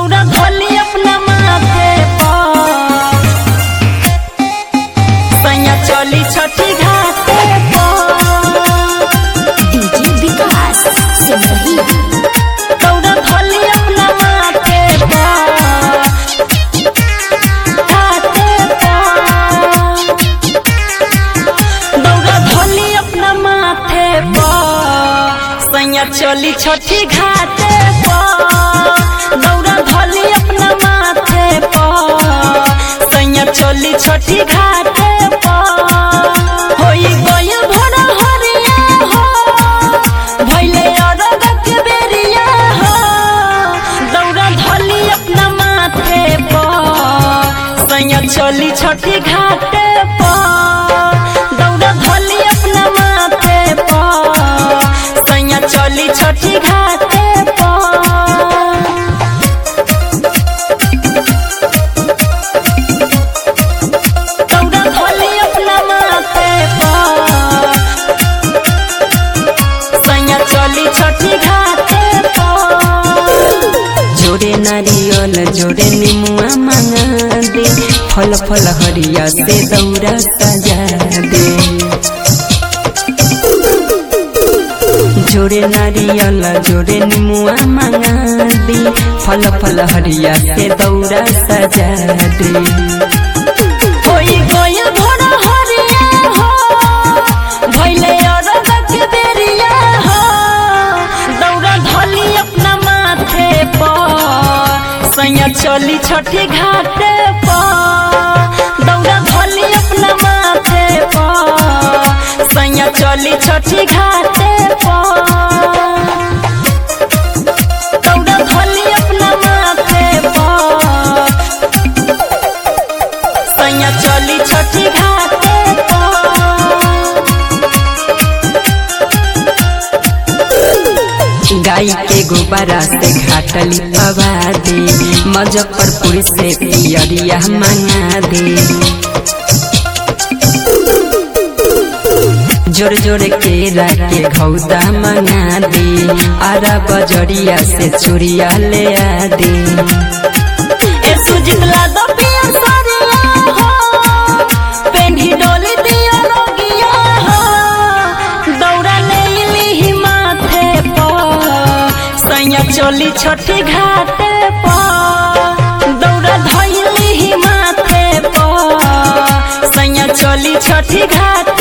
दौड़ा धोली अपना माथे पर सैया चली छठी घाटे पर डीजे विकास सिमरही दौड़ा धोली अपना माथे पर घाटे पर दौड़ा धोली अपना माथे पर सैया चली छठी घाटे पर दौड़ा धोली अपना माथे पर सैया चली छठी घाटे पर होई गइल भोर हरिया हो भइले अरग के बेरिया हो दौड़ा धोली अपना माथे पर सैया चली छठी घाटे पर दौड़ा धोली अपना माथे पर सैया चली छठी घाटे पर दौड़ा धोली अपना माथे पर सैया चली छठी घाटे पर जोड़े नारियल जोड़े निमुआ मांगा दे फल फल हरिया से दौरा सजा दे जोड़े नारियल जोड़े निमुआ मांगा दे फल फल हरिया से दौरा सजा दे होई गइल भोर हरिया हो भइले अरग के बेरिया हो दौड़ा धोली अपना माथे पर सैया चली छठी घाटे पर दौड़ा धोली अपना माथे पर सैया चली छठी घाटे पर दौड़ा धोली अपना माथे पर सैया चली छठी घाटे पर गाय के गोबरा से घाटली पवा दे मुजफ्फरपुर से पियरिया मंगा दे जोर जोर केरा के घौदा मंगा दे आरा बजरिया से चूड़िया ले आ दे ए सुजित ला दो पिया सरिया हो पेन्ही डोली दिया रोगिया हो दौड़ा ले ली माथे पर सैया चली छठी घाटे पर दौड़ा धैली माथे पर सैया चली छठी घाटे